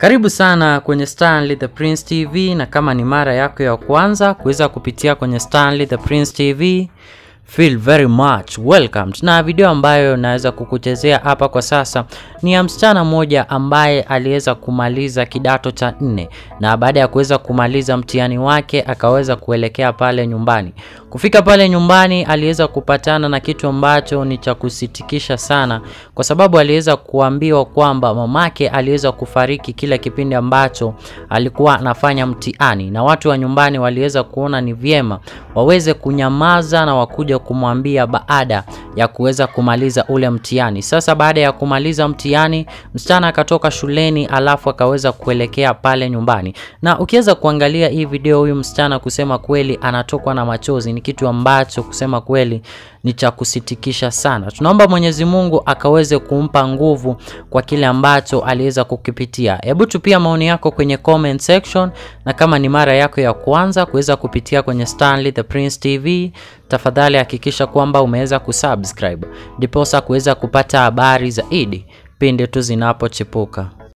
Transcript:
Karibu sana kwenye Stanley the Prince TV, na kama ni mara yako ya kwanza kuweza kupitia kwenye Stanley the Prince TV, feel very much welcomed. Na video ambayo naweza kukuchezea hapa kwa sasa ni ya msichana mmoja ambaye aliweza kumaliza kidato cha nne, na baada ya kuweza kumaliza mtihani wake akaweza kuelekea pale nyumbani. Kufika pale nyumbani, aliweza kupatana na kitu ambacho ni cha kusitikisha sana, kwa sababu aliweza kuambiwa kwamba mamake aliweza kufariki kile kipindi ambacho alikuwa anafanya mtihani, na watu wa nyumbani waliweza kuona ni vyema waweze kunyamaza na wakuja kumwambia baada ya kuweza kumaliza ule mtihani. Sasa baada ya kumaliza mtihani, msichana akatoka shuleni, alafu akaweza kuelekea pale nyumbani, na ukiweza kuangalia hii video, huyu msichana kusema kweli anatokwa na machozi. Ni kitu ambacho kusema kweli ni cha kusitikisha sana. Tunaomba Mwenyezi Mungu akaweze kumpa nguvu kwa kile ambacho aliweza kukipitia. Hebu tupia maoni yako kwenye comment section, na kama ni mara yako ya kwanza kuweza kupitia kwenye Stanley the Prince TV, tafadhali hakikisha kwamba umeweza kusubscribe ndiposa kuweza kupata habari zaidi pindi tu zinapochipuka.